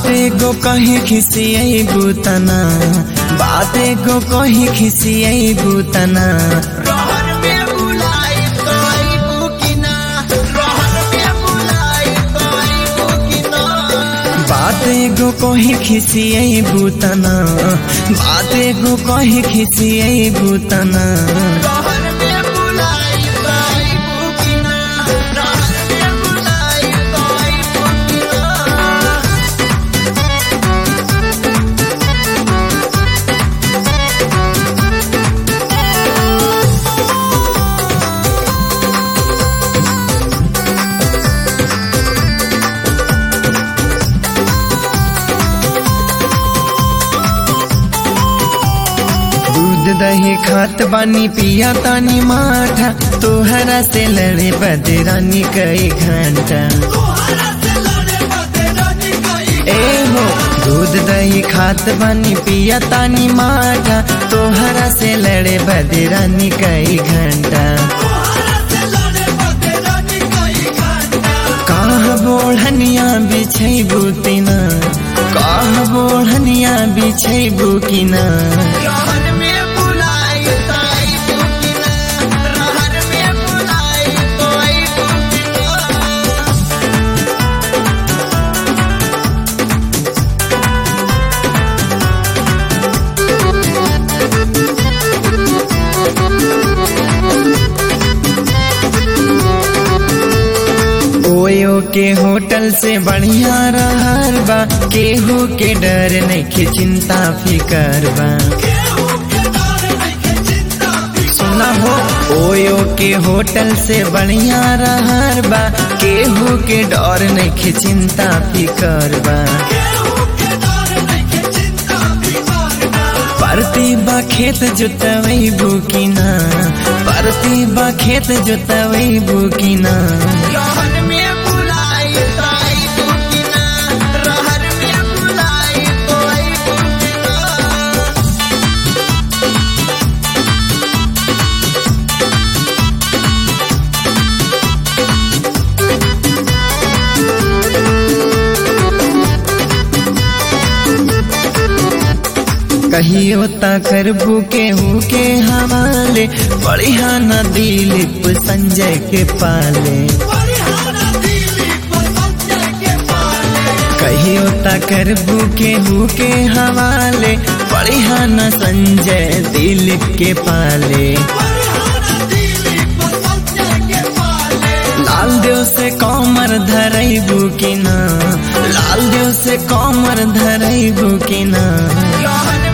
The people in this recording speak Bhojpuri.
बाते गो कहीं खिसियई बुतना बाते गो कहीं खिसियई बुतना रहर में बुलाई तो आइबू कि ना रहर में बुलाई तो आइबू कि ना बाते गो कहीं खिसियई बुतना बाते गो कहीं खिसियई बुतना रहर में बुलाई तो आइबू कि ना रहर में बुलाई तो आइबू कि ना दूध दही खात बानी पिया तानी माठा तोहरा से लड़े बदरानी कई घंटा तोहरा से लड़े बदे रानी कई ए हो दूध दही खात बानी पिया तानी माठा तोहरा से लड़े बदरानी कई घंटा तोहरा से लड़े बदे रानी कई घंटा काह बोढ़निया बिछै बुतिना काह बोढ़निया बिछै बुकिना रहर में बुलाई तो आइबू कि ना रहर में बुलाई तो आइबू कि ना ओयो के होटल से बढ़िया रहर बा केहू के डर नहीं चिंता फिकर बा सुना हो ओयो के होटल से बढ़िया रहर बा केहू के डर नहीं चिंता फिकर बा परती बा खेत जोतवई बुकिना परती बा खेत जोतवई बुकिना रहर में बुलाई तो आइबू कि ना रहर में बुलाई तो आइबू कि ना कहियो ता करबू केहू के हवाले बढ़िया न दिलीप संजय के पाले परिहारा दिलीप संजय के पाले कहियो ता करबू केहू के हवाले बढ़िया न संजय दिलीप के पाले परिहारा दिलीप संजय के पाले लाल देव से कमर धरैबू कि ना लाल देव से कमर धरैबू कि ना रहर